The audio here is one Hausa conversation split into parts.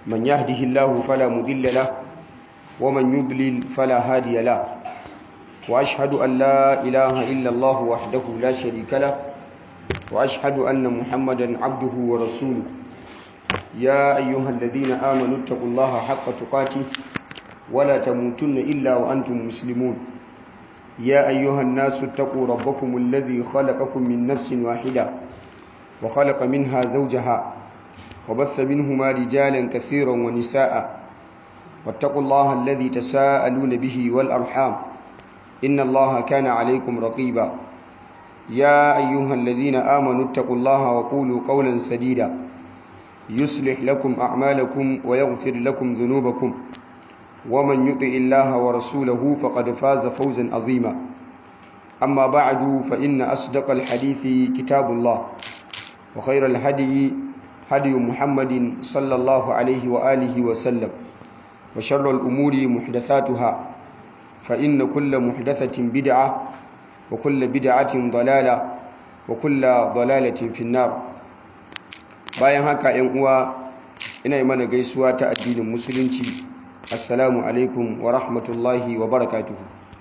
من يهده الله فلا مضل له ومن يضلل فلا هادي له وأشهد أن لا إله إلا الله وحده لا شريك له وأشهد أن محمدا عبده ورسوله يا أيها الذين آمنوا اتقوا الله حق تقاته ولا تموتن إلا وأنتم مسلمون يا أيها الناس اتقوا ربكم الذي خلقكم من نفس واحدة وخلق منها زوجها وبث منهما رجالا كثيرا ونساء واتقوا الله الذي تساءلون به والأرحام إن الله كان عليكم رقيبا يا أيها الذين آمنوا اتقوا الله وقولوا قولا سديدا يصلح لكم أعمالكم ويغفر لكم ذنوبكم ومن يطع الله ورسوله فقد فاز فوزا عظيما أما بعد فإن أصدق الحديث كتاب الله وخير الهدي هدي محمد صلى الله عليه وآله وسلم وشر الأمور محدثاتها فإن كل محدثة بدعة وكل بدعة ضلالة وكل ضلالة في النار bayan haka ‘yan uwa ina yi mana gaisuwa ta addinin musulunci assalamu alaikum wa rahmatullahi wa barakatuhu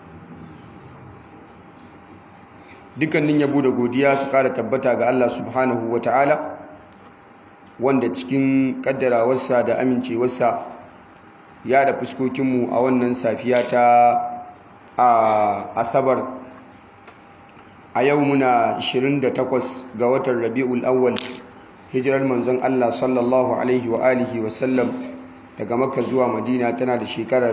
dukkanin yabo da godiya su kara tabbata ga Allah subhanahu wa ta'ala wanda cikin kaddarawarsa da amincewarsa ya da fuskokinmu a wannan safiya ta a asabar a yau muna 28 ga watan rabi'ul awwal hijirar manzon Allah sallallahu alaihi wa alihi wa sallam daga makka zuwa madina tana da shekara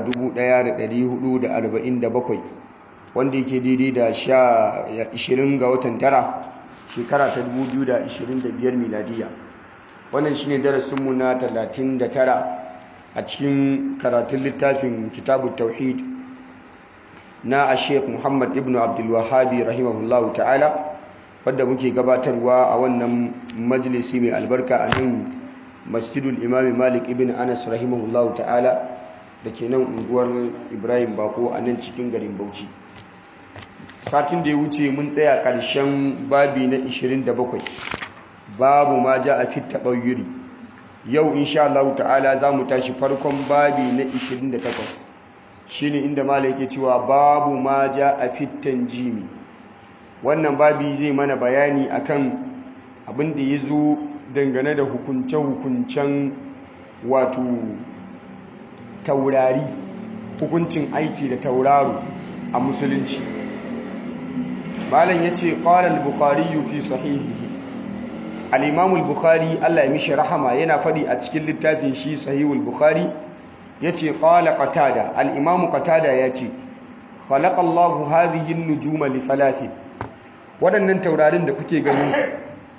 1447 wanda yake daidai da 20 ga watan tara shekara ta 2025 miladiya wannan shine darasinmu na 39 a cikin karatun littafin kitabun tauhid na a sheik muhammad ibn abdulwahabi rahimahullahu ta'ala wadda muke gabatarwa a wannan majalisi mai albarka a nan masjidul imami malik ibn anas rahimahullahu ta'ala da ke nan unguwar ibrahim bako a nan cikin garin bauchi satin da ya wuce mun tsaya ƙarshen babi na 27 babu ma ja a fit taɓayyuri yau insha Allah ta'ala za mu tashi farkon babi na 28 shine inda mala yake cewa babu ma ja a fitan jimi wannan babi zai mana bayani akan abin da ya zo dangane da hukunce-hukuncen wato taurari hukuncin aiki da tauraro a musulunci malam ya ce ƙwarar bukari fi sahihihi al'imamul bukhari allah ya mishi rahama yana faɗi a cikin littafin shi sahihul bukhari ya ce ƙwala ƙatada al'imamu ƙatada ya ce khalaƙallahu hadihin nujuma li thalathin waɗannan taurarin da kuke ganin su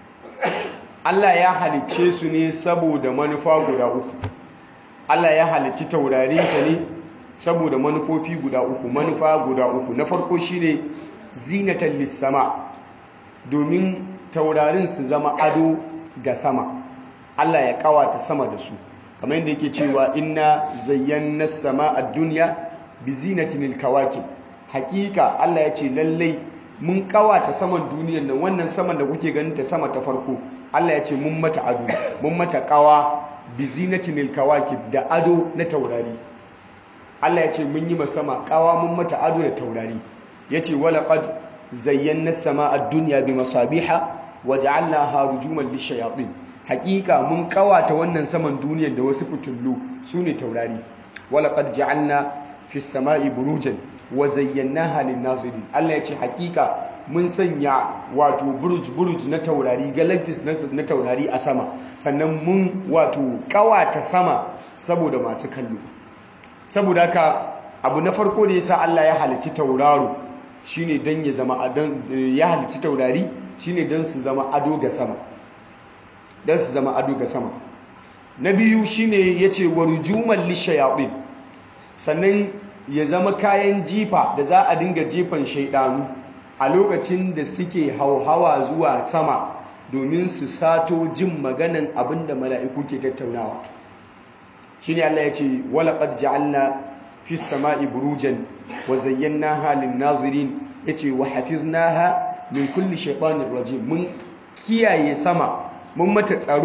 Allah ya halicce su ne saboda manufa guda uku Allah ya halicci taurarinsa ne saboda manufofi guda uku manufa guda uku na farko shine zinatan lissama domin taurarin su zama ado ga sama Allah ya kawata sama da su kamar yadda yake cewa inna zayyana sama a duniya bi zinatin kawakib hakika Allah ya ce lallai mun kawata saman duniyar nan wannan saman da kuke ganin ta sama ta farko Allah ya ce mun mata ado mun mata kawa bi zinatin kawakib da ado na taurari Allah ya ce mun yi sama kawa mun mata ado da taurari yace walaqad zayyana samaa ad-dunya bi masabiha waja'alnaha rujuman lishayatin hakika mun kawata wannan saman duniyar da wasu fitullu sune taurari walaqad ja'alna fis samai burujan wa zayyanaha lin-nazirin Allah ya ce hakika mun sanya wato buruj buruj na taurari galaxies na taurari a sama sannan mun wato kawata sama saboda masu kallo saboda haka abu na farko da yasa Allah ya halicci tauraro shine dan ya zama adan ya halicci taurari shine dan su zama ado ga sama dan su zama ado ga sama na biyu shine yace warujuman lishayatin sannan ya zama kayan jifa da za a dinga jefan shaidanu a lokacin da suke hauhawa zuwa sama domin su sato jin maganan abinda mala'iku ke tattaunawa shine Allah ya ce walaqad ja'alna fis sama'i burujan wa zayyanaha lin nazirin yace wa hafiznaha min kulli shaytanir rajim mun kiyaye sama mun mata tsaro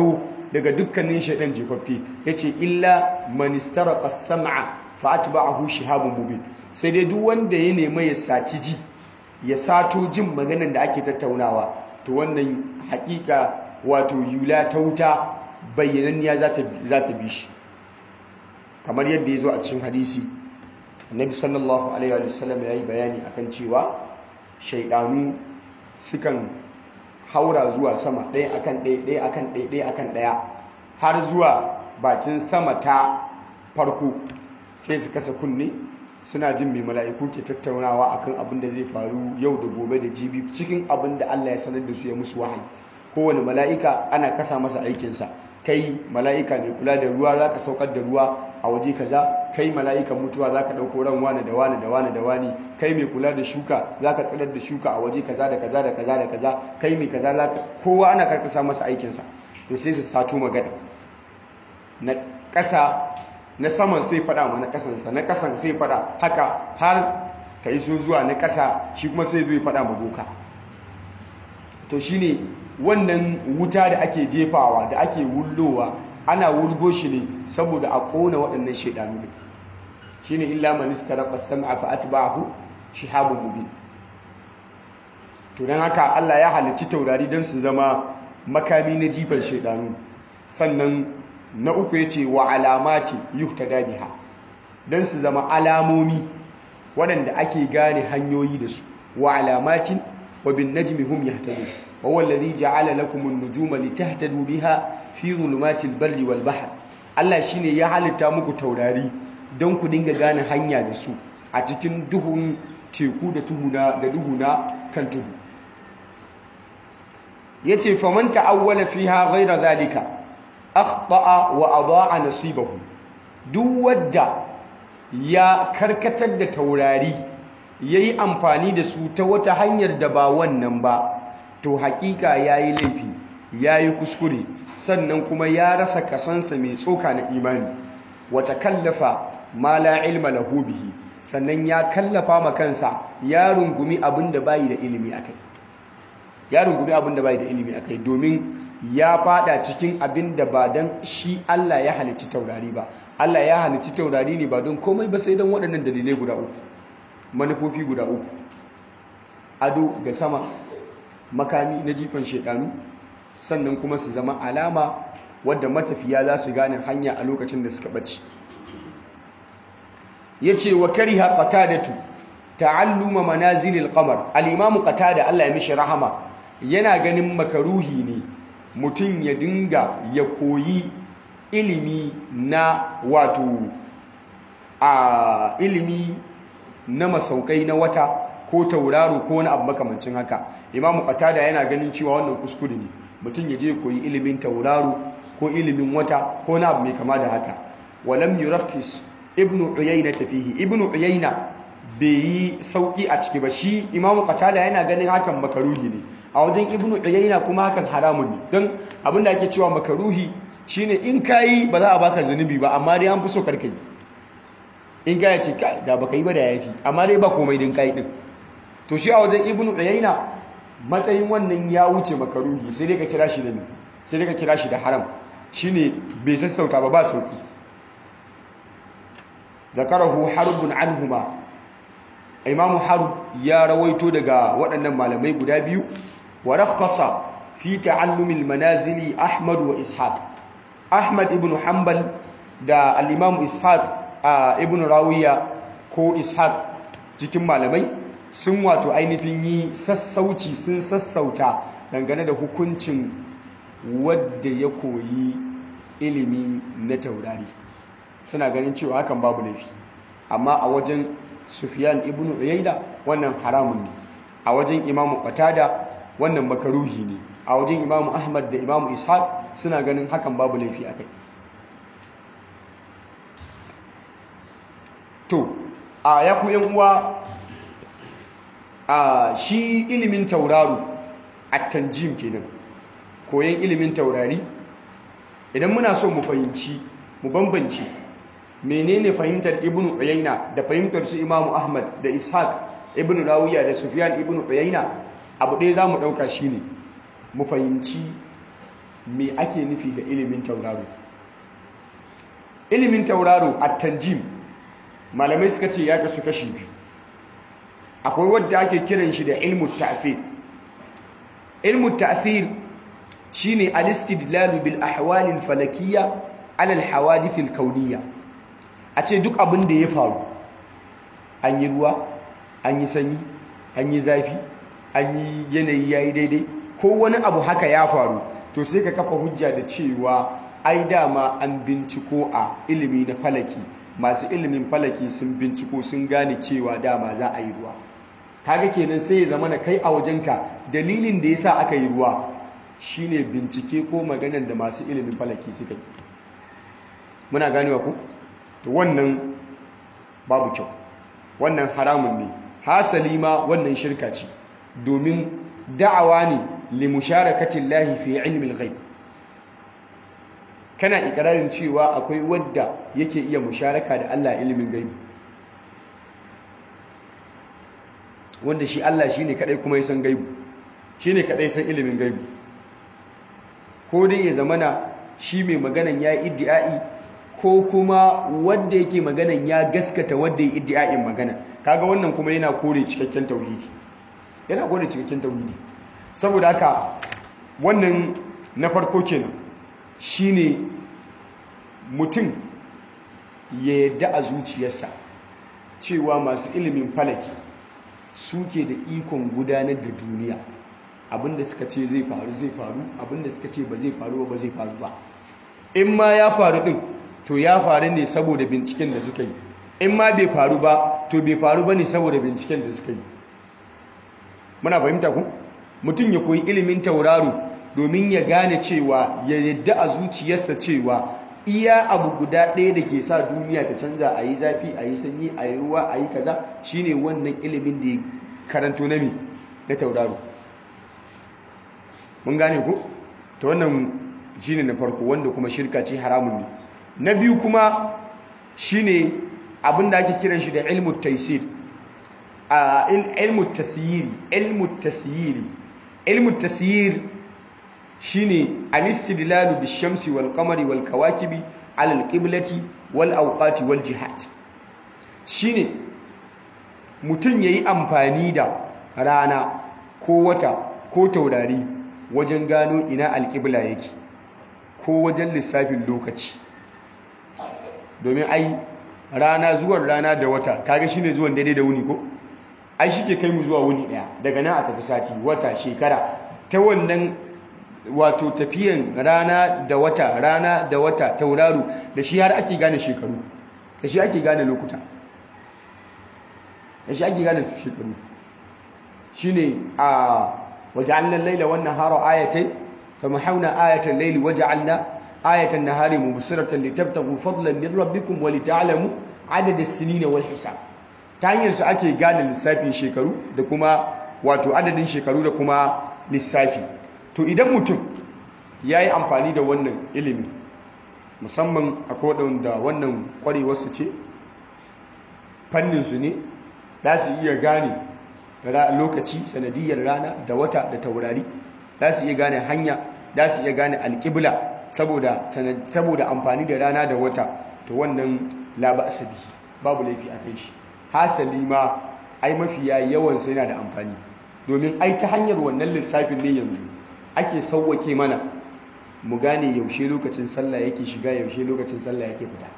daga dukkanin shaidan jefaffe yace illa man istaraqa as-sam'a fa atba'ahu shihabun mubin sai dai duk wanda ya nemi ya saci ji ya sato jin maganar da ake tattaunawa to wannan hakika wato yula ta wuta bayyananniya za ta bi shi kamar yadda ya zo a cikin hadisi annabi sallallahu alaihi wa sallam ya yi bayani akan cewa shaidanu sukan haura zuwa sama ɗaya akan ɗaya ɗaya akan ɗaya ɗaya akan ɗaya har zuwa bakin sama ta farko sai su kasa kunne suna jin mai mala'iku ke tattaunawa akan abin da zai faru yau da gobe da jibi cikin abin da Allah ya sanar da su ya musu wahayi kowane mala'ika ana kasa masa aikinsa kai mala'ika mai kula da ruwa za ka saukar da ruwa a waje kaza kai mala'ikan mutuwa za ka ɗauko ran wani da wani da wani da wani kai mai kula da shuka za ka tsirar da shuka a waje kaza da kaza da kaza da kaza kai mai kaza za ka kowa ana karkasa masa aikinsa to sai su sato magana na ƙasa na saman sai faɗa ma na ƙasansa na ƙasan sai faɗa haka har ka iso zuwa na ƙasa shi kuma sai zai faɗa ma boka to shine wannan wuta da ake jefawa da ake wullowa ana wurgo shi ne saboda a kona waɗannan shaidanu ne shine illa man istaraqa sam'a fa atba'ahu shihabun mubin to dan haka Allah ya halicci taurari don su zama makami na jifan shaidanu sannan na uku yace wa alamati yuhtada biha don su zama alamomi waɗanda ake gane hanyoyi da su wa alamatin wa bin najmi hum yahtadun وهو الذي جعل لكم النجوم لتهتدوا بها في ظلمات البر والبحر Allah shine ya halitta muku taurari don ku dinga gane hanya da su a cikin duhun teku da tuhuna da duhuna kan tudu yace faman ta'awwala fiha ghayra zalika akhta'a wa adaa nasibahu duk wadda ya karkatar da taurari yayi amfani da su ta wata hanyar da ba wannan ba to hakika ya yi laifi ya yi kuskure sannan kuma ya rasa kasansa mai tsoka na imani wata kallafa ma la ilma lahu bihi sannan ya kallafa ma kansa ya rungumi abin da bayi da ilimi akai ya rungumi abin da bayi da ilimi akai domin ya fada cikin abin da ba dan shi Allah ya halicci taurari ba Allah ya halicci taurari ne ba don komai ba sai don waɗannan dalilai guda uku manufofi guda uku ado ga sama makami na jifan shedanu sannan kuma su zama alama wadda matafiya za su gane hanya a lokacin da suka bace yace wa kariha qatadatu ta'alluma manazilil qamar al-imam qatada Allah ya mishi rahama yana ganin makaruhi ne mutum ya dinga ya koyi ilimi na wato a ilimi na masaukai na wata ko tauraro ko wani abu makamancin haka imamu qatada yana ganin cewa wannan kuskure ne mutum ya je koyi ilimin tauraro ko ilimin wata ko wani abu mai kama da haka walam yurakhis ibnu uyayna tafihi ibnu uyayna bai yi sauki a ciki ba shi imamu qatada yana ganin hakan makaruhi ne a wajen ibnu uyayna kuma hakan haramun ne don abin da ake cewa makaruhi shine in kayi ba za a baka zunubi ba amma dai an fi so karkai in ka ce kai da baka yi ba da yafi amma dai ba komai din kai din to shi a wajen ibnu uyayna matsayin wannan ya wuce makaruhi sai dai ka kira shi da me sai dai ka kira shi da haram shine bai sassauta ba ba sauki zakarahu harbun anhuma imam harb ya rawaito daga waɗannan malamai guda biyu wa rakhasa fi ta'allum al-manazili ahmad wa ishaq ahmad ibn hanbal da al-imam ishaq ibn rawiya ko ishaq cikin malamai sun wato ainihin yi sassauci sun sassauta dangane da hukuncin wadda ya koyi ilimi na taurari suna ganin cewa hakan babu laifi amma a wajen sufyan ibn uyayda wannan haramun ne a wajen imamu qatada wannan makaruhi ne a wajen imamu ahmad da imamu ishaq suna ganin hakan babu laifi akai to a ya ku yan uwa a shi ilimin tauraro at-tanjim kenan koyon ilimin taurari idan muna so mu fahimci mu bambance menene fahimtar ibnu uyayna da fahimtar su imamu ahmad da ishaq ibnu rawiya da sufyan ibnu uyayna abu ɗaya zamu ɗauka shine mu fahimci me ake nufi da ilimin tauraro ilimin tauraro a tanjim malamai suka ce ya kasu kashi biyu akwai wadda ake kiran shi da ilmu ta'thir ilmu ta'thir shine al-istidlal bil ahwal al-falakiyya ala al-hawadith al-kawniyya a ce duk abin da ya faru an yi ruwa an yi sanyi an yi zafi an yi yanayi yayi daidai ko wani abu haka ya faru to sai ka kafa hujja da cewa ai dama an binciko a ilimi na falaki masu ilimin falaki sun binciko sun gane cewa dama za a yi ruwa kaga kenan sai ya zama na kai a wajenka dalilin da yasa aka yi ruwa shine bincike ko maganar da masu ilimin falaki suka yi muna ganewa ku to wannan babu kyau wannan haramun ne hasali ma wannan shirka ce domin da'awa ne li musharakatin lahi fi ilmi al-ghaib kana ikirarin cewa akwai wadda yake iya musharaka da Allah ilimin gaibi wanda shi Allah shine kadai kuma ya san gaibi shine kadai san ilimin gaibi ko dai ya zamana shi mai maganan ya yi iddi'ai ko kuma wanda yake maganan ya gaskata wanda ya iddi'a'in magana kaga wannan kuma yana kore cikakken tauhidi yana kore cikakken tauhidi saboda haka wannan na farko kenan shine mutum ya yadda a zuciyarsa cewa masu ilimin falaki suke da ikon gudanar da duniya abinda suka ce zai faru zai faru abinda suka ce ba zai faru ba zai faru ba in ma ya faru din to ya faru ne saboda binciken da suka yi in ma bai faru ba to bai faru ba ne saboda binciken da suka yi muna fahimta ku mutum ya koyi ilimin tauraro domin ya gane cewa ya yadda a zuciyarsa cewa iya abu guda ɗaya da ke sa duniya ta canza a yi zafi a yi sanyi a yi ruwa a yi kaza shine wannan ilimin da ya karanto na mi na tauraro mun gane ku ta wannan shine na farko wanda kuma shirka ce haramun ne na biyu kuma shine abin da ake kiran shi da ilmu taisir a ilmu tasyiri ilmu tasyiri ilmu tasyir shine al-istidlalu bish-shamsi wal-qamari wal-kawakibi 'ala al-qiblati wal-awqati wal-jihad shine mutun yayi amfani da rana ko wata ko taurari wajen gano ina al-qibla yake ko wajen lissafin lokaci domin ai rana zuwan rana da wata kaga shine zuwan daidai da wuni ko ai shike kai mu zuwa wuni daya daga nan a tafi sati wata shekara ta wannan wato tafiyan rana da wata rana da wata tauraro da shi har ake gane shekaru da shi ake gane lokuta da shi ake gane shekaru shine a waja'alna al-laila wan nahara ayatayn famahawna ayatan layli waja'alna ayatan nahari mubsiratan litabtaghu fadlan min rabbikum wa lita'lamu adada as-sinina wal hisab ta hanyar su ake gane lissafin shekaru da kuma wato adadin shekaru da kuma lissafi to idan mutum ya yi amfani da wannan ilimin musamman a da wannan kwarewarsu ce fanninsu ne za su iya gane lokaci sanadiyar rana da wata da taurari za su iya gane hanya za su iya gane alƙibla saboda amfani da rana da wata to wannan laba asabi babu laifi a kai shi hasali ma ai mafiya yawansa yana da amfani domin ai ta hanyar wannan lissafin ne yanzu ake sauwake mana mu gane yaushe lokacin sallah yake shiga yaushe lokacin sallah yake fita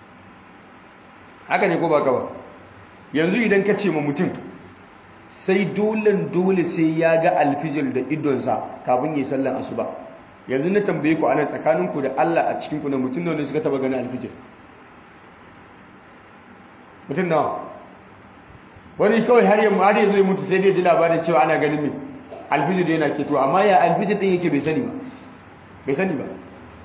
haka ne ko ba ba yanzu idan ka ce ma mutum sai dolen dole sai ya ga alfijir da idonsa kafin yi sallan asuba yanzu na tambaye ku anan tsakaninku da Allah a cikinku na mutum ne suka taba ganin alfijir mutum nawa wani kawai har yamma har yanzu ya mutu sai dai ji labarin cewa ana ganin mai alfijir yana keto amma ya alfijir din yake bai sani ba bai sani ba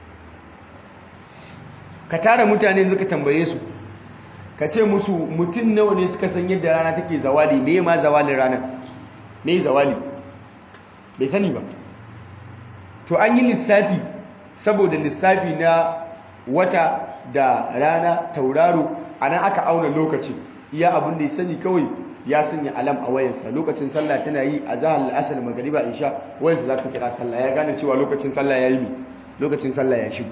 ka tara mutane zuka tambaye su ka ce musu mutum nawa ne suka san yadda rana take zawali me ma zawalin rana me zawali bai sani ba to an yi lissafi saboda lissafi na wata da rana tauraro a nan aka auna lokacin iya abin da ya sani kawai ya sanya alam a wayansa lokacin sallah tana yi a zahar al'asar magariba isha wayansa za ta kira sallah ya gane cewa lokacin sallah ya yi mi lokacin sallah ya shigo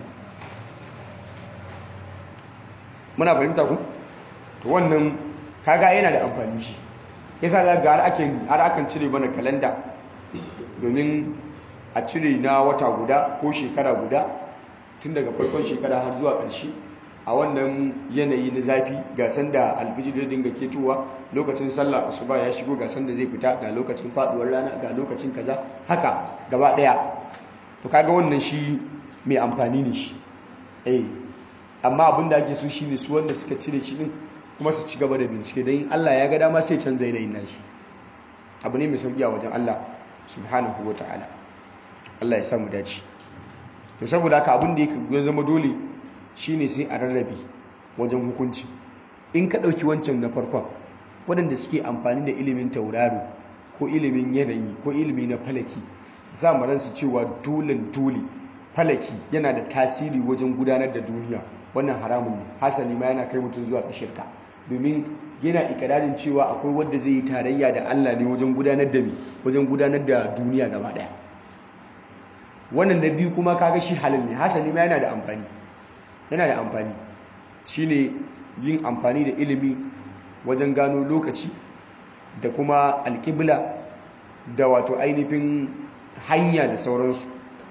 muna fahimta ku to wannan kaga yana da amfani shi yasa za ga har akan cire mana kalanda domin a cire na wata guda ko shekara guda tun daga farkon shekara har zuwa ƙarshe a wannan yanayi na zafi ga sanda alfijir da dinga ketowa lokacin sallah asuba ya shigo ga sanda zai fita ga lokacin faduwar rana ga lokacin kaza haka gaba daya to kaga wannan shi mai amfani ne shi eh amma abin da ake so shine su wanda suka cire shi din kuma su ci gaba da bincike don Allah ya ga dama sai canza yanayin nashi abu ne mai sauki a wajen Allah subhanahu ta'ala. Allah ya samu dace to saboda haka abin da ya zama dole shine sai a rarrabe wajen hukunci in ka ɗauki wancan na farkon waɗanda suke amfani da ilimin tauraro ko ilimin yanayi ko ilimi na falaki su sa ransu cewa dole dole falaki yana da tasiri wajen gudanar da duniya wannan haramun ne hasali ma yana kai mutum zuwa ga shirka domin yana ikirarin cewa akwai wanda zai yi tarayya da Allah ne wajen gudanar da wajen gudanar da duniya gaba daya wannan da biyu kuma kaga shi halal ne hasali ma yana da amfani yana da amfani shine yin amfani da ilimi wajen gano lokaci da kuma alƙibla da wato ainihin hanya da sauransu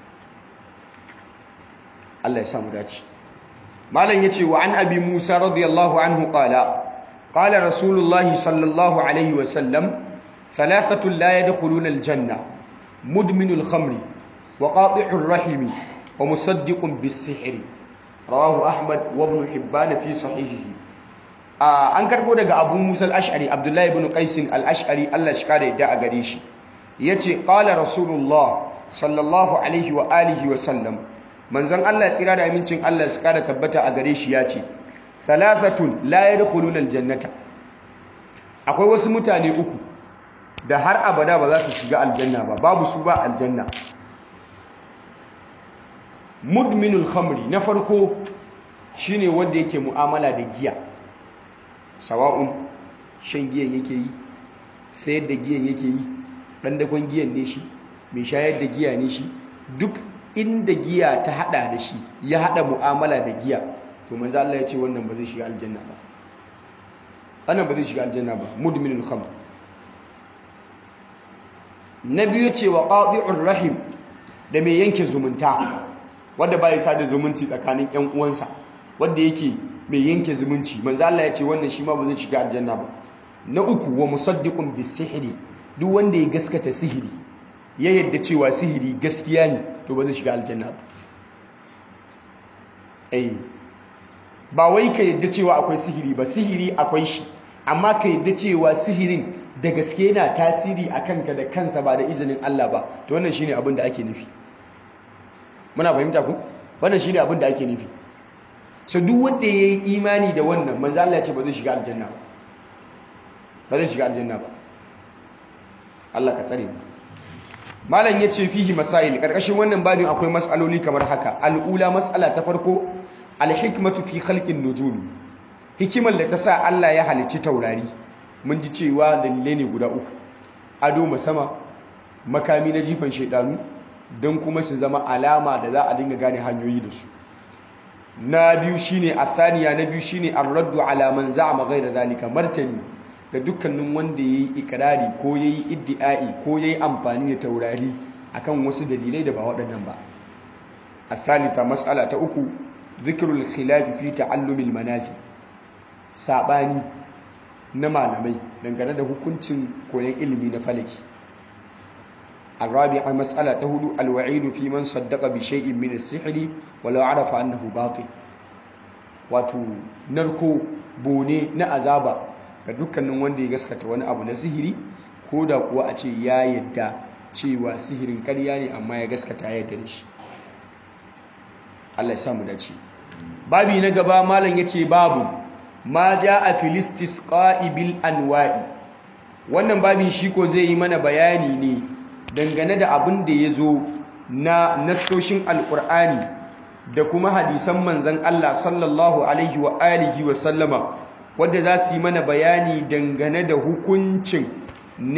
Allah ya samu dace malam yace wa an abi Musa radiyallahu anhu qala qala rasulullahi sallallahu alaihi wa sallam thalathatu la yadkhuluna aljanna mudminul khamri wa qati'ur rahimi wa musaddiqun bis-sihri rawahu ahmad wa ibn hibban fi sahihihi an karbo daga abu musa al-ash'ari abdullahi ibn qais al-ash'ari Allah shi kare da a gare shi yace qala rasulullah sallallahu alaihi wa alihi wa sallam manzon Allah tsira da amincin Allah su kara tabbata a gare shi yace thalathatun la yadkhuluna al-jannata akwai wasu mutane uku da har abada ba za su shiga aljanna ba babu su ba aljanna mudminul khamri na farko shine wanda yake mu'amala da giya sawa'un shan giyan yake yi sayar da giyan yake yi dan dakon giyan ne shi mai shayar da giya ne shi duk inda giya ta hada da shi ya hada mu'amala da giya to manzo Allah ya ce wannan ba zai shiga aljanna ba wannan ba zai shiga aljanna ba mudminul khamr na biyu ce wa qati'ur rahim da mai yanke zumunta wanda ba ya sada zumunci tsakanin ƴan uwansa wanda yake mai yanke zumunci manzo Allah ya ce wannan shi ma ba zai shiga aljanna ba na uku wa musaddiqun bisihri duk wanda ya gaskata sihiri ya yadda cewa sihiri gaskiya ne to ba zai shiga aljanna ba eh ba wai ka yadda cewa akwai sihiri ba sihiri akwai shi amma ka yadda cewa sihirin da gaske yana tasiri a kanka da kansa ba da izinin Allah ba to wannan shine abin da ake nufi muna fahimta ku wannan shine abin da ake nufi so duk wanda yayi imani da wannan manzo Allah ya ce ba zai shiga aljanna ba ba zai shiga aljanna ba Allah ka tsare mu malam yace fihi masail karkashin wannan babin akwai mas'aloli kamar haka al'ula mas'ala ta farko al-hikmatu fi khalqin nujumi hikimar da ta sa Allah ya halicci taurari mun ji cewa dalilai ne guda uku ado sama makami na jifan shaidanu don kuma su zama alama da za a dinga gane hanyoyi da su na biyu shine athaniya na biyu shine ar-raddu ala man za'ama ghayra zalika martani ga dukkanin wanda yayi ikrari ko yayi iddi'ai ko yayi amfani da taurari akan wasu dalilai da ba waɗannan ba athalitha mas'ala ta uku dhikrul khilaf fi ta'allumil manazil sabani na malamai dangane da hukuncin koyon ilimi na falaki الرابعة مسألة تهدو الوعيد في من صدق بشيء من السحر ولو عرف أنه باطل wato narko bone na azaba ga dukkanin wanda ya gaskata wani abu na sihiri ko da kuwa a ce ya yadda cewa sihirin karya ne amma ya gaskata ya yadda da shi Allah ya samu dace babi na gaba malam yace babu ma a filistis bil anwa'i wannan babin shi ko zai yi mana bayani ne dangane da abin da ya zo na nasoshin alkur'ani da kuma hadisan manzan Allah sallallahu alaihi wa alihi wa sallama wadda za su yi mana bayani dangane da hukuncin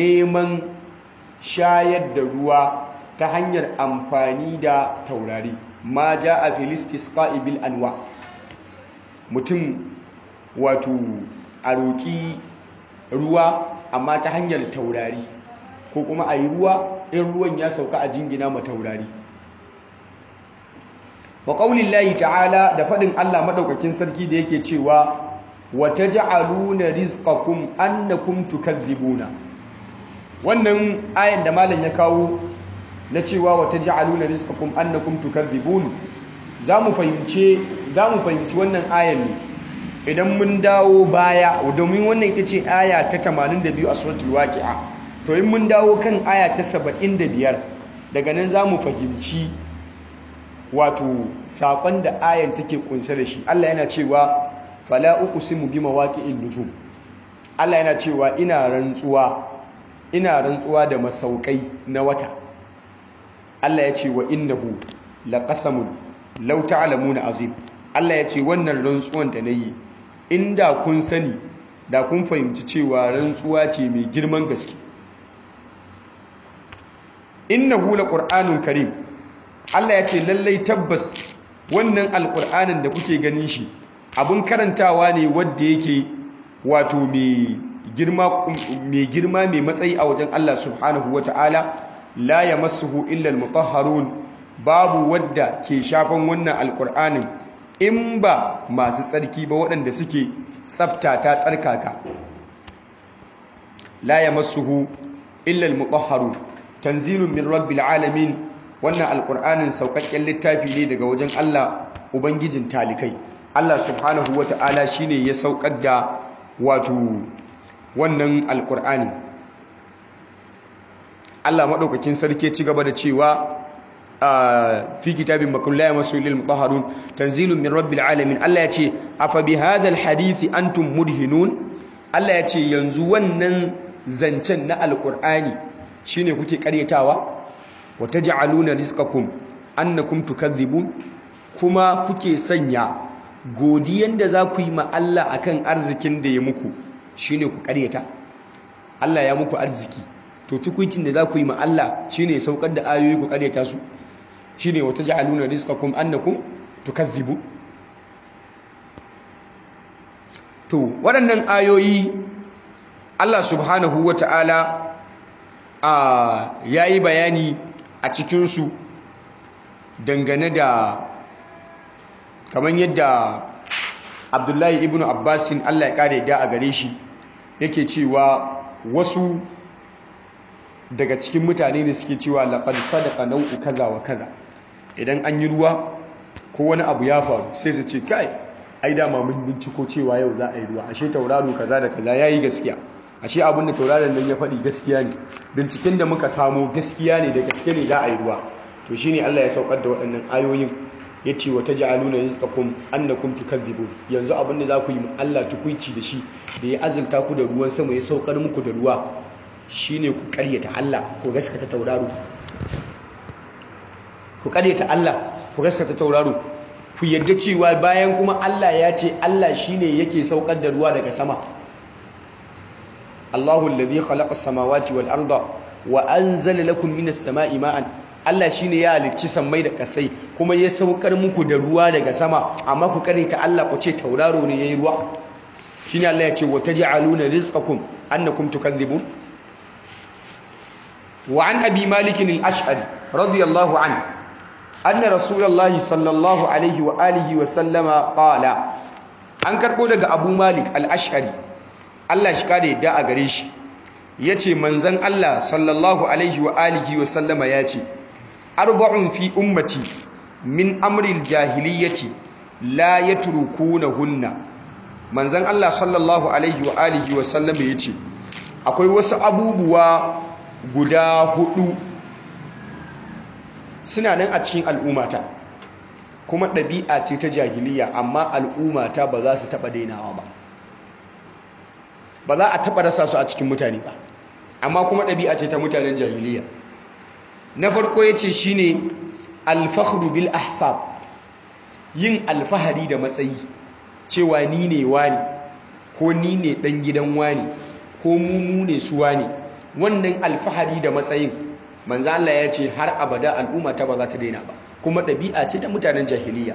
neman shayar da ruwa ta hanyar amfani da taurari ma jaa fil istisqa'i bil anwa mutum wato a roƙi ruwa amma ta hanyar taurari ko kuma a yi ruwa in ruwan ya sauka a jingina ma taurari wa qaulillahi ta'ala da faɗin Allah maɗaukakin sarki da yake cewa wa taj'aluna rizqakum annakum tukadhibuna wannan ayan da malam ya kawo na cewa wa taj'aluna rizqakum annakum tukadhibun zamu fahimce zamu fahimci wannan ayan ne idan mun dawo baya domin wannan ita ce aya ta 82 a suratul waqi'a to in mun dawo kan aya ta 75 daga nan zamu fahimci wato sakon da ayan take kunsa da shi Allah yana cewa fala uqsimu bi mawaqi'in nujum Allah yana cewa ina rantsuwa ina rantsuwa da masaukai na wata Allah ya ce wa innahu laqasamun law ta'lamuna azim Allah ya ce wannan rantsuwan da nayi inda kun sani da kun fahimci cewa rantsuwa ce mai girman gaske innahu laqur'anun karim Allah ya ce lallai tabbas wannan alqur'anin da kuke ganin shi abun karantawa ne wanda yake wato mai girma mai girma mai matsayi a wajen Allah subhanahu wataala la yamassuhu illa almutahharun babu wadda ke shafan wannan alqur'anin in ba masu tsarki ba waɗanda suke tsafta ta tsarkaka la yamassuhu illa almutahharun tanzilun min rabbil alamin wannan alqur'anin saukakken littafi ne daga wajen Allah ubangijin talikai Allah subhanahu wata'ala shine ya saukar da wato wannan alqur'ani Allah madaukakin sarki ci gaba da cewa fi kitabin makullaya masulil mutahharun tanzilun min rabbil alamin Allah ya ce afa bi hadha alhadith antum mudhinun Allah ya ce yanzu wannan zancen na alqur'ani shine kuke karyatawa wataj'aluna rizqakum annakum tukadhibun kuma kuke sanya godiyan da za ku yi ma Allah akan arzikin da ya muku shine ku karyata Allah ya muku arziki to tukuncin da za ku yi ma Allah shine saukar da ayoyi ku karyata su shine wataj'aluna rizqakum annakum tukadhibun to waɗannan ayoyi Allah subhanahu wata'ala a yayi bayani a cikinsu dangane da kamar yadda abdullahi ibn abbasin allah ya kare da a gare shi yake cewa wasu daga cikin mutane da suke cewa laƙar sadaka nau'u kaza wa kaza idan an yi ruwa ko wani abu ya faru sai su ce kai ai dama mun binciko cewa yau za a yi ruwa ashe tauraro kaza da kaza ya yi gaskiya ashe abin da tauraron nan ya faɗi gaskiya ne binciken da muka samo gaskiya ne da gaske ne za a yi ruwa to shine Allah ya saukar da waɗannan ayoyin ya ce wa taj'aluna rizqakum annakum tukadzibun yanzu abin da za ku yi Allah tukuici da shi da ya azurta ku da ruwan sama ya saukar muku da ruwa shine ku ƙaryata Allah ku gaskata tauraro ku ƙaryata Allah ku gaskata tauraro ku yadda cewa bayan kuma Allah ya ce Allah shine yake saukar da ruwa daga sama Allahu alladhi khalaqa as-samawati wal arda wa anzala lakum minas sama'i ma'an Allah shine ya halicci sammai da kasai kuma ya saukar muku da ruwa daga sama amma ku kare ta Allah ku ce tauraro ne yayi ruwa shine Allah ya ce wa taj'aluna rizqakum annakum tukadhibun wa an abi malik al-ash'ari radiyallahu anhu anna rasulullahi sallallahu alaihi wa alihi wa sallama qala an karbo daga abu malik al-ash'ari Allah shi kare yadda a gare shi yace manzon Allah sallallahu alaihi wa alihi wa sallama yace arba'un fi ummati min amri al-jahiliyyati la yatrukunahunna manzon Allah sallallahu alaihi wa alihi wa sallama yace akwai wasu abubuwa guda hudu suna nan a cikin al'ummata kuma ɗabi'a ce ta jahiliya amma al'ummata ba za su taɓa dainawa ba ba za a taɓa rasa su a cikin mutane ba amma kuma ɗabi'a ce ta mutanen jahiliya na farko ya ce shi ne alfahru bil ahsab yin alfahari da matsayi cewa ni ne wani ko ni ne ɗan gidan wani ko mu ne su wani wannan alfahari da matsayin manzo Allah ya ce har abada al'umma ta ba za ta daina ba kuma ɗabi'a ce ta mutanen jahiliya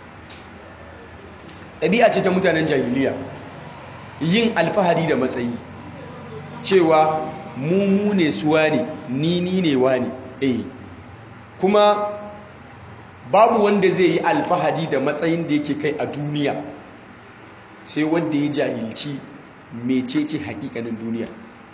ɗabi'a ce ta mutanen jahiliya yin alfahari da matsayi cewa mu mu ne suwa ne ni ni ne wa ne eh kuma babu wanda zai yi alfahari da matsayin da yake kai a duniya sai wanda ya jahilci mecece hakikanin duniya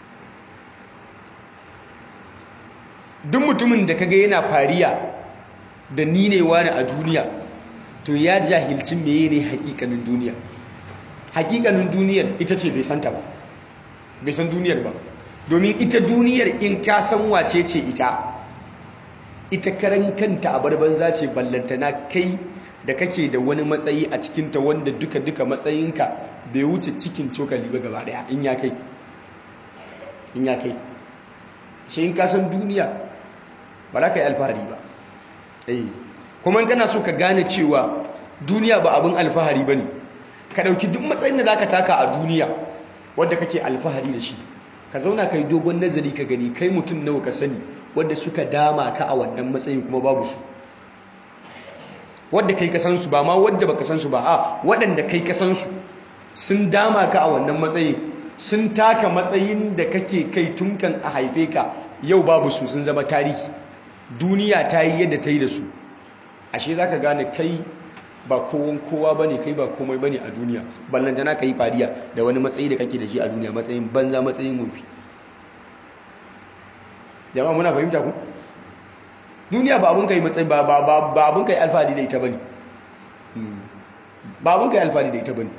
duk mutumin da kaga yana fariya da ni ne wani a duniya to ya jahilci meye ne hakikanin duniya hakikanin duniyar ita ce bai santa ba bai san duniyar ba domin ita duniyar in ka san wace ce ita ita karan kanta a barbanza ce ballantana kai da kake da wani matsayi a cikinta wanda duka-duka matsayinka bai wuce cikin cokali ba gaba daya in ya kai in ya kai shi in kasan duniya ba za ka yi alfahari ba kuma kana so ka gane cewa duniya ba abin alfahari ba ne ka ɗauki duk matsayin da za ka taka a duniya wadda kake alfahari da shi ka zauna ka yi dogon nazari ka gani kai mutum nawa ka sani wadda suka dama ka a wannan matsayin kuma babu su wadda kai ka san su ba ma wadda baka san su ba a waɗanda kai ka san su sun dama ka a wannan matsayin sun taka matsayin da kake kai tun kan a haife ka yau babu su sun zama tarihi duniya ta yi yadda ta yi da su ashe za ka gane kai ba kowon kowa ba ne kai ba komai ba ne a duniya ballantana ka yi fariya da wani matsayi da kake da shi a duniya matsayin banza matsayin wofi jama'a muna fahimta ku duniya ba abin kai matsayi ba ba abin kai alfahari da ita bane ba abin kai alfahari da ita bane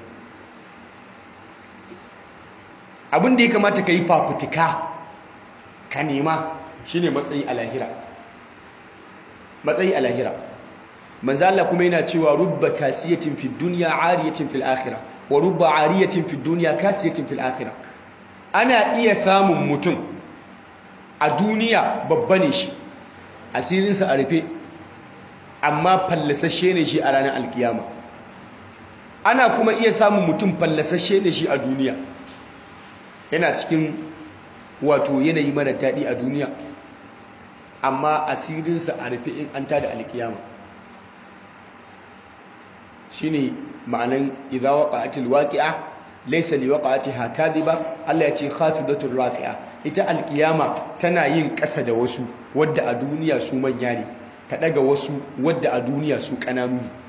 abin da ya kamata ka yi fafutuka ka nema shine matsayi a lahira matsayi a lahira manzo Allah kuma yana cewa rubba kasiyatin fid dunya ariyatin fil akhirah wa rubba ariyatin fid dunya kasiyatin fil akhirah ana iya samun mutum a duniya babba ne shi asirinsa a rufe amma fallasashe ne shi a ranar alkiyama ana kuma iya samun mutum fallasashe ne shi a duniya yana cikin wato yanayi mara daɗi a duniya amma asirinsa a rufe in an tada alkiyama shine ma'anan idza waqa'atil waqi'a laysa liwaqa'atiha kadhiba Allah ya ce khafidatur rafi'a ita alkiyama tana yin ƙasa da wasu wadda a duniya su manya ne ta daga wasu wadda a duniya su ƙananu ne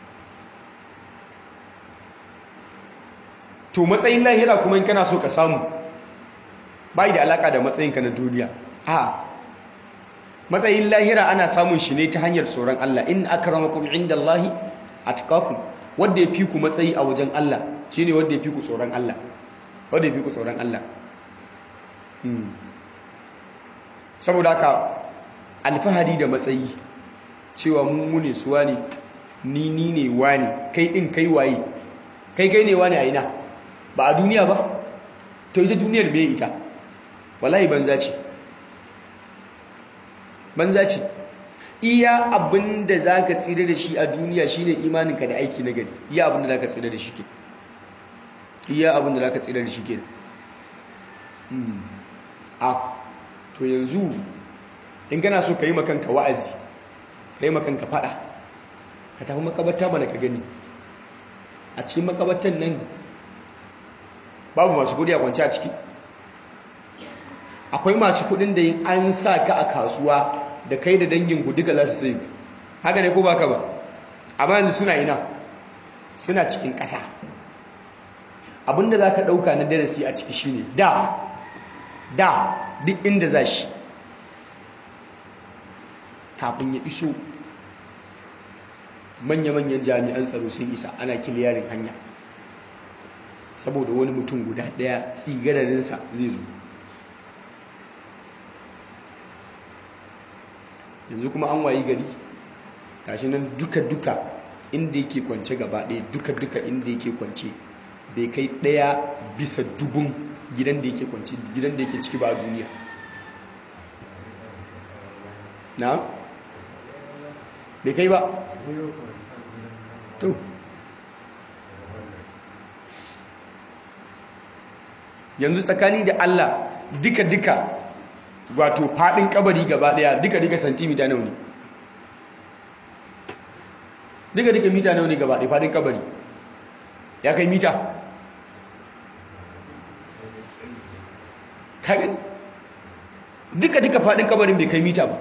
to matsayin lahira kuma in kana so ka samu bai da alaka da matsayinka na duniya a matsayin lahira ana samun shi ne ta hanyar tsoron Allah in akramakum indallahi atqakum wanda ya fi ku matsayi a wajen Allah shine wanda ya fi ku tsoron Allah wanda ya fi ku tsoron Allah saboda haka alfahari da matsayi cewa mun ne suwa ne ni ni ne wani kai din kai waye kai kai ne wani a ina ba a duniya ba to ita duniyar me ita wallahi banza ce banza ce iya abin da za ka tsira da shi a duniya shine imaninka da aiki na gari iya abin da za ka tsira da shi ke iya abin da za ka tsira da shi ke a to yanzu in gana so ka yi makanka wa'azi ka yi makanka fada ka tafi makabarta mana ka gani a cikin makabartan nan babu masu kudi a kwanci a ciki akwai masu kudin da yin an sa ka a kasuwa da kai da dangin ku duka za su sai haka ne ko baka ba amma yanzu suna ina suna cikin ƙasa abinda za ka ɗauka na darasi a ciki shine da da duk inda za shi kafin ya iso manya-manyan jami'an tsaro sun isa ana kiliyarin hanya saboda wani mutum guda ɗaya tsigararinsa zai zo yanzu kuma an wayi gari tashi nan duka-duka inda yake kwance gaba ɗaya duka-duka inda yake kwance bai kai ɗaya bisa dubun gidan da yake kwance gidan da yake ciki ba a duniya na? bai kai ba to yanzu tsakani da Allah duka-duka wato fadin kabari gaba daya duka-duka santimita nawa ne duka duka mita nawa ne gaba ɗaya fadin kabari ya kai mita ka gani duka duka fadin kabarin bai kai mita ba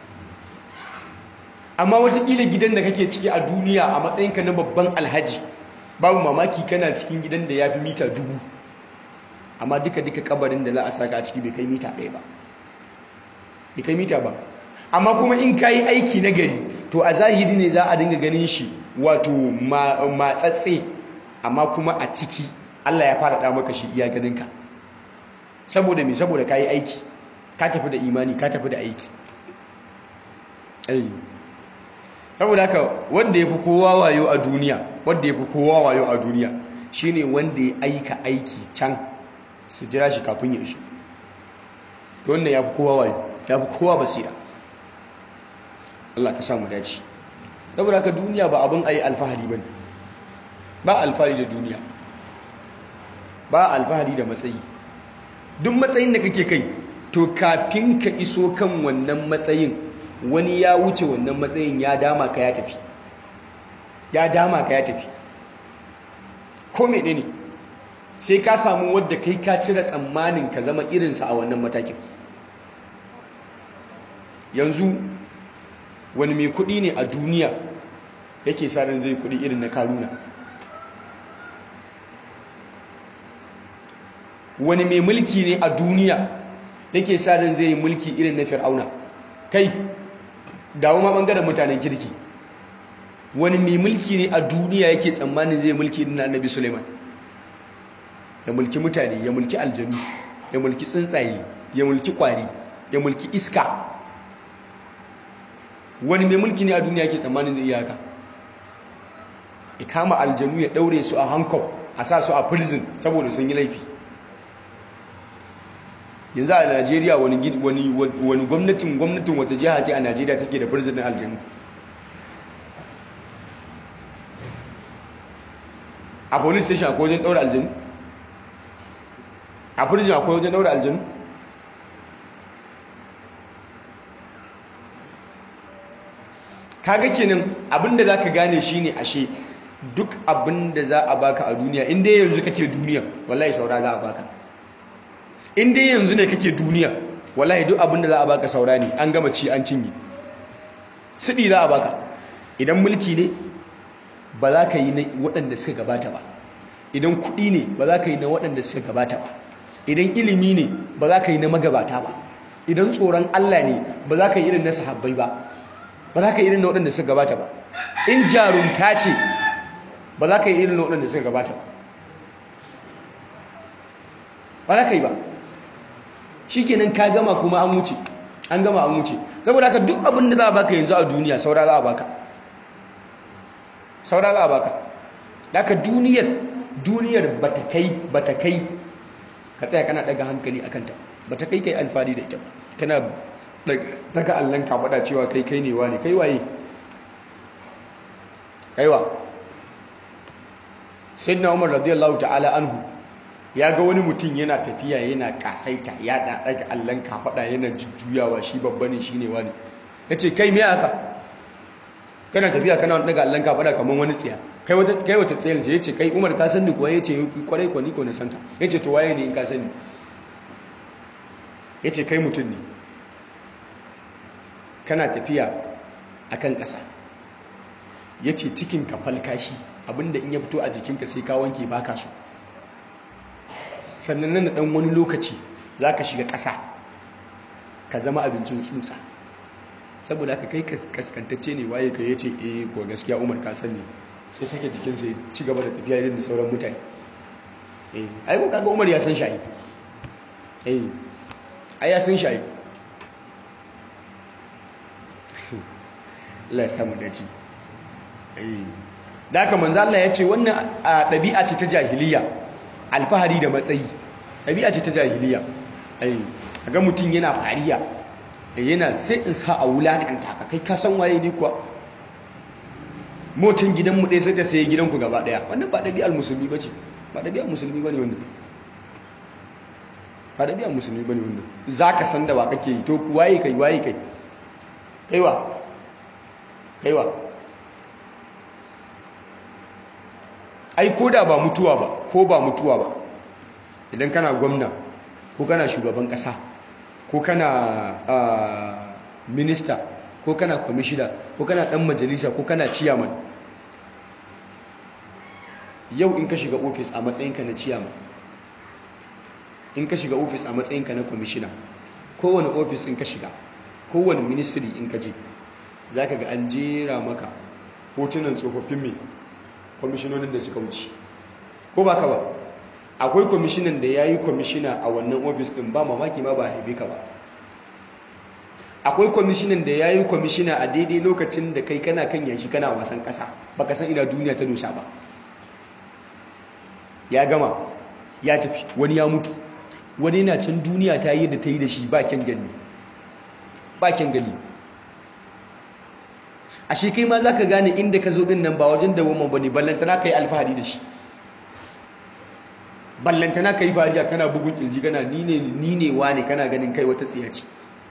amma watakila gidan da kake ciki a duniya a matsayinka na babban alhaji babu mamaki kana cikin gidan da ya fi mita dubu amma duka duka kabarin da za a saka a ciki bai kai mita ɗaya ba bai kai mita ba amma kuma in ka yi aiki na gari to a zahiri ne za a dinga ganin shi wato matsatse amma kuma a ciki Allah ya fara maka shi iya ganinka saboda me saboda ka yi aiki ka tafi da imani ka tafi da aiki saboda haka wanda ya fi kowa wayo a duniya wanda ya fi kowa wayo a duniya shine wanda ya aika aiki can su jira shi kafin ya iso to wannan ya fi kowa wayo ya fi kowa basira Allah ka samu dace saboda haka duniya ba abin ayi alfahari bane ba alfahari da duniya ba alfahari da matsayi duk matsayin da kake kai to kafin ka iso kan wannan matsayin wani ya wuce wannan matsayin ya dama ka ya tafi ya dama ka ya tafi ko mene ne sai ka samu wadda kai ka cire tsammanin ka zama irinsa a wannan matakin yanzu wani mai kudi ne a duniya yake sa ran zai kudi irin na karuna wani mai mulki ne a duniya yake sa ran zai yi mulki irin na fir'auna kai dawo ma bangaren mutanen kirki wani mai mulki ne a duniya yake tsammanin zai mulki irin na annabi suleiman ya mulki mutane ya mulki aljanu ya mulki tsuntsaye ya mulki kwari ya mulki iska wani mai mulki ne a duniya yake tsammanin zai iya haka ya kama aljanu ya daure su a hankop a sa su a prison saboda sun yi laifi yanzu a najeriya wani gwamnatin gwamnatin wata jiha ce a najeriya take da prison aljanu a police station akwai wajen daura aljanu a prison akwai wajen daura aljanu kaga kenan abinda za ka gane shine ashe duk abinda za a baka a duniya inda yanzu kake duniya wallahi saura za a baka inda yanzu ne kake duniya wallahi duk abinda za a baka saura ne an gama ci an cinye siɗi za a baka idan mulki ne ba za ka yi na waɗanda suka gabata ba idan kuɗi ne ba za ka yi na waɗanda suka gabata ba idan ilimi ne ba za ka yi na magabata ba idan tsoron Allah ne ba za ka yi irin na sahabbai ba ba za ka yi irin na waɗanda suka gabata ba in jarumta ce ba za ka yi irin na waɗanda suka gabata ba ba za ka yi ba shi kenan ka gama kuma an wuce an gama an wuce saboda haka duk abin da za a baka yanzu a duniya saura za a baka saura za a baka daga duniyar duniyar bata kai bata kai ka tsaya kana daga hankali akan ta bata kai kai alfahari da ita kana daga allon ka faɗa cewa kai kai ne wani kai waye kaiwa sayyidina umar radiyallahu ta'ala anhu ya ga wani mutum yana tafiya yana kasaita ya daga allon ka faɗa yana jujjuyawa shi babba ne shine wani yace kai me haka kana tafiya kana daga allon ka faɗa kamar wani tsiya kai wata kai wata tsayar ce yace kai umar ka san ni kuwa yace kwarai ko ni ko na san ka yace to waye ne in ka sani yace kai mutum ne kana tafiya a kan ƙasa ya ce cikin ka falkashi abinda in ya fito a jikinka sai ka wanke baka so sannan nan ɗan wani lokaci za ka shiga ƙasa ka zama abincin tsutsa saboda haka kai kaskantacce ne waye ka yace eh ko gaskiya umar ka sani sai sake jikinsa ya ci gaba da tafiya irin da sauran mutane eh ai ko kaga umar ya san shayi eh ai ya san shayi Allah ya samu dace da haka manzo Allah ya ce wannan ɗabi'a ce ta jahiliya alfahari da matsayi ɗabi'a ce ta jahiliya ai ga mutum yana fariya yana sai in sa a wulakanta ka kai ka san waye ne kuwa motin gidan mu ɗaya sai ta sayi gidan ku gaba ɗaya wannan ba ɗabi'ar musulmi bace ba ɗabi'ar musulmi bane wannan ba ɗabi'ar musulmi bane wannan zaka san da wa kake yi to waye kai waye kai kaiwa kaiwa ai ko da ba mutuwa ba ko ba mutuwa ba idan kana gwamna ko kana shugaban kasa ko kana minista ko kana kwamishina ko kana dan majalisa ko kana ciyaman yau in ka shiga ofis a matsayinka na ciyaman in ka shiga ofis a matsayinka na kwamishina kowane ofis in ka shiga kowane ministry in ka je za ka ga an jera maka hotunan tsofaffin mai kwamishinonin da suka wuce ko ba ka ba akwai kwamishinan da ya yi kwamishina a wannan ofis din ba mamaki ma ba haife ka ba akwai kwamishinan da ya yi kwamishina a daidai lokacin da kai kana kan yashi kana wasan ƙasa ba ka san ina duniya ta dosa ba ya gama ya tafi wani ya mutu wani yana can duniya ta yi da ta yi da shi ba kyan gani ba kyan gani a shi kai ma za ka gane inda ka zo din nan ba wajen dawoma ba ne ballantana ka yi alfahari da shi ballantana ka yi fariya kana bugun ƙirji kana ni ne wa ne kana ganin kai wata tsiyaci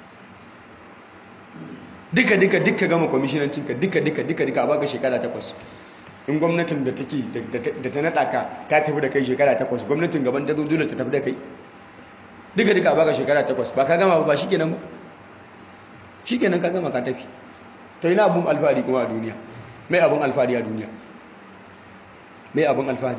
duka duka duka gama kwamishinancinka duka duka duka duka a baka shekara takwas in gwamnatin da take da ta naɗa ka ta tafi da kai shekara takwas gwamnatin gaban ta zo dole ta tafi da kai duka duka a baka shekara takwas ba ka gama ba shi kenan ba shi kenan ka gama ka tafi to ina abun alfahari kuma a duniya mai abun alfahari a duniya mai abun alfahari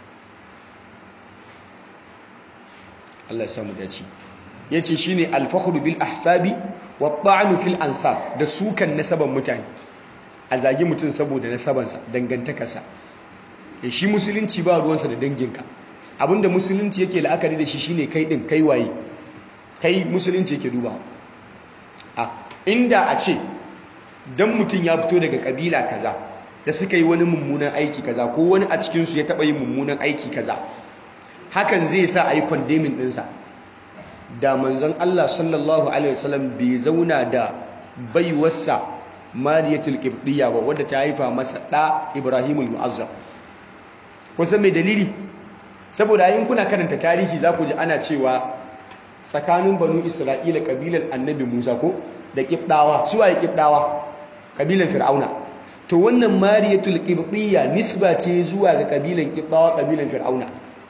Allah ya samu dace yace shine al-fakhru bil ahsabi wa ta'nu fil ansab da sukan nasaban mutane a zagi mutum saboda nasabansa dangantakarsa da shi musulunci ba ruwansa da danginka abinda musulunci yake la'akari da shi shine kai din kai waye kai musulunci yake duba a inda a ce dan mutum ya fito daga kabila kaza da suka yi wani mummunan aiki kaza ko wani a cikinsu ya taɓa yin mummunan aiki kaza hakan zai sa a yi kwandemin ɗinsa da manzon Allah sallallahu Alaihi wasallam bai zauna da baiwarsa mariyatul ƙibɗiyya ba wadda ta haifa masa ɗa ibrahimul mu'azzam kusan mai dalili saboda yin kuna karanta tarihi za ku ji ana cewa tsakanin banu isra'ila ƙabilar annabi musa ko da ƙibɗawa su waye ƙibɗawa ƙabilar fir'auna to wannan mariyatul ƙibɗiyya nisba ce zuwa ga ƙabilar ƙibɗawa ƙabilar fir'auna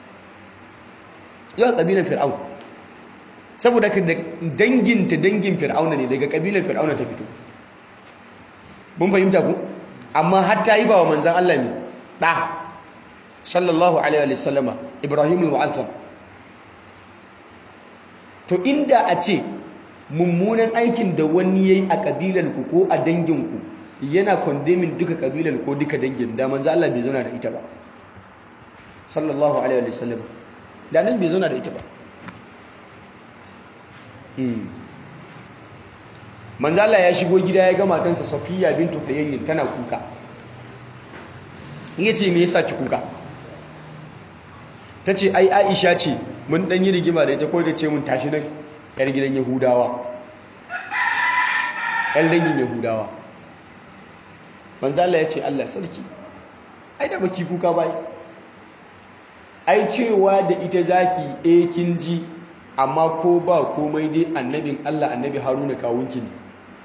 zuwa ƙabilar fir'aun saboda ka danginta dangin fir'auna ne daga ƙabilar fir'auna ta fito mun fahimta ku amma har ta yi ba wa manzan Allah ne ɗa sallallahu alaihi wa sallama ibrahimul mu'azzam to inda a ce mummunan aikin da wani yayi a ƙabilar ku ko a dangin ku yana kondemin duka ƙabilar ko duka dangin da manzan Allah bai zauna da ita ba sallallahu alaihi wa sallama da nan bai zauna da ita ba manzala ya shigo gida ya ga matansa safiya bintu hayayyin tana kuka ya ce me yasa ki kuka ta ce ai aisha ce mun dan yi rigima da ita ko da ce mun tashi nan yar gidan yahudawa yar dangin yahudawa manzala ya ce allah sarki ai da baki kuka bai ai cewa da ita zaki eh kin ji amma ko ba komai dai annabin Allah annabi Haruna kawunki ne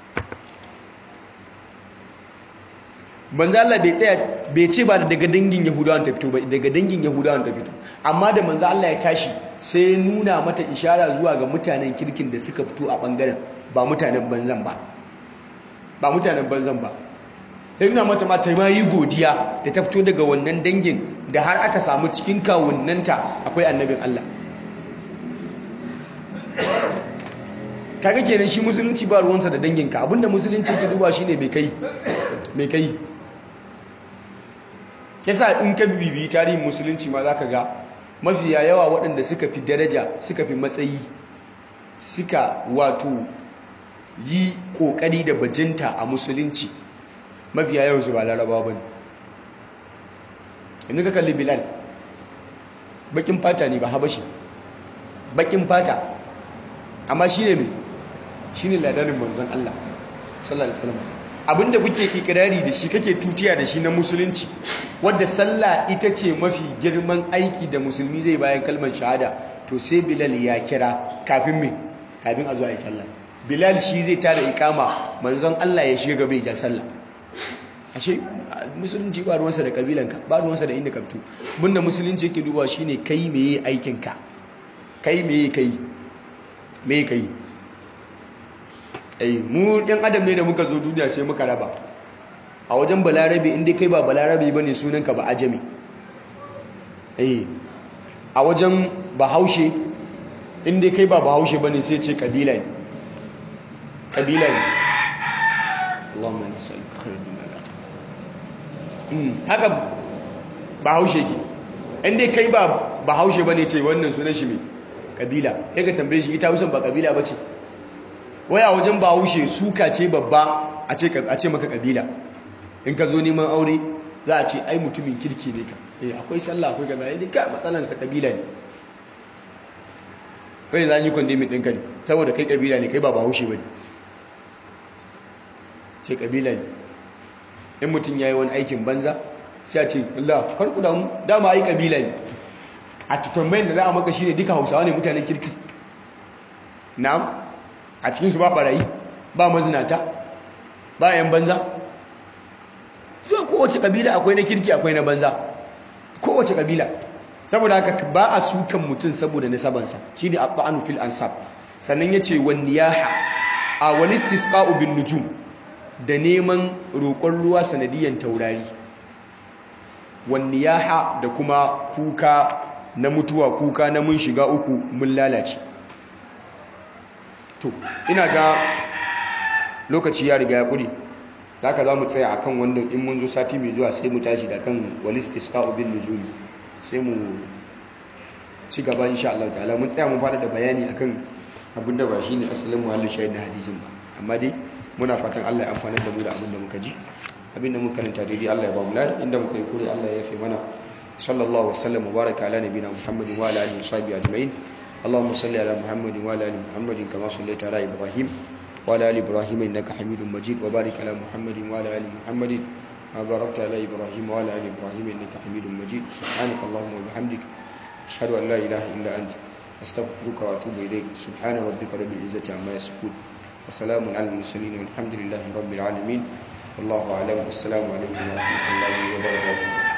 manzo Allah bai tsaya bai ce ba daga dangin Yahudawan ta fito ba daga dangin Yahudawan ta fito amma da manzo Allah ya tashi sai ya nuna mata ishara zuwa ga mutanen kirkin da suka fito a bangaren ba mutanen banzan ba ba mutanen banzan ba sai nuna mata ma ta ma yi godiya da ta fito daga wannan dangin da har aka samu cikin kawunnanta akwai annabin Allah kaga kenan shi musulunci ba ruwansa da danginka abinda musulunci ke duba shine mai kai mai kai yasa in ka bibiyi tarihin musulunci ma zaka ga mafiya yawa waɗanda suka fi daraja suka fi matsayi suka wato yi ƙoƙari da bajinta a musulunci mafiya yawan su ba larabawa bane inda ka kalli bilal bakin fata ne ba habashi bakin fata amma shi ne mai shi ne ladanin manzon Allah sallallahu alaihi wasallam abinda kuke ikirari da shi kake tutiya da shi na musulunci wadda sallah ita ce mafi girman aiki da musulmi zai bayan kalmar shahada to sai bilal ya kira kafin me kafin a zuwa yi sallah bilal shi zai tada ikama manzon Allah ya shiga gaba ya sallah ashe musulunci ba ruwansa da kabilanka ba ruwansa da inda ka fito bunda musulunci yake duba shine kai meye aikinka kai meye kai meye kai ai mu yan adam ne da muka zo duniya sai muka raba a wajen balarabe inda kai ba balarabe bane sunanka ba ajami ai a wajen bahaushe inda kai ba bahaushe bane sai ce kabila ne kabila ne Allahumma nas'aluka khairal dunya haka bahaushe ke inda kai ba bahaushe bane ce wannan sunan shi mai kabila ya ka tambaye shi ita hausan ba kabila ba ce waya wajen bahaushe suka ce babba a ce maka kabila in ka zo neman aure za a ce ai mutumin kirki ne ka eh akwai sallah akwai kaza ne ka matsalansa kabila ne kai za yi kwandemin ɗinka ne saboda kai kabila ne kai ba bahaushe ba ne ce kabila ne in mutum ya yi wani aikin banza sai a ce Allah karku damu dama ai kabila ne a tambayin da za a maka shine duka hausawa ne mutanen kirki na'am a cikinsu ba barayi ba mazinata ba yan banza zuwa kowace kabila akwai na kirki akwai na banza kowace kabila saboda haka ba a sukan mutum saboda nasabansa shi ne abba'anu fil ansab sannan ya ce wani yaha a wani istisqa'u bin nujum da neman roƙon ruwa sanadiyan taurari wani yaha da kuma kuka na mutuwa kuka na mun shiga uku mun lalace to ina ga lokaci ya riga ya ƙuri da haka za mu tsaya akan wanda in mun zo sati mai zuwa sai mu tashi da kan walistis ka'ubin nujumi sai mu ci gaba insha Allah ta'ala mun tsaya mun fada da bayani akan abin da ba shine asalin muhallin shahid na hadisin ba amma dai muna fatan Allah ya amfana da mu da abin da muka ji abin da muka karanta daidai Allah ya ba mu lada inda muka yi kure Allah ya yafe mana sallallahu wasallam wa baraka ala nabiyina muhammadin wa ala alihi wa sahbihi ajma'in اللهم صل على محمد وعلى ال محمد كما صليت على ابراهيم وعلى ال ابراهيم انك حميد مجيد وبارك على محمد وعلى ال محمد ما باركت على ابراهيم وعلى ال ابراهيم انك حميد مجيد سبحانك اللهم وبحمدك اشهد ان لا اله الا انت استغفرك واتوب اليك سبحان ربك رب العزه عما يصفون وسلام على المرسلين والحمد لله رب العالمين والله اعلم والسلام عليكم ورحمه الله وبركاته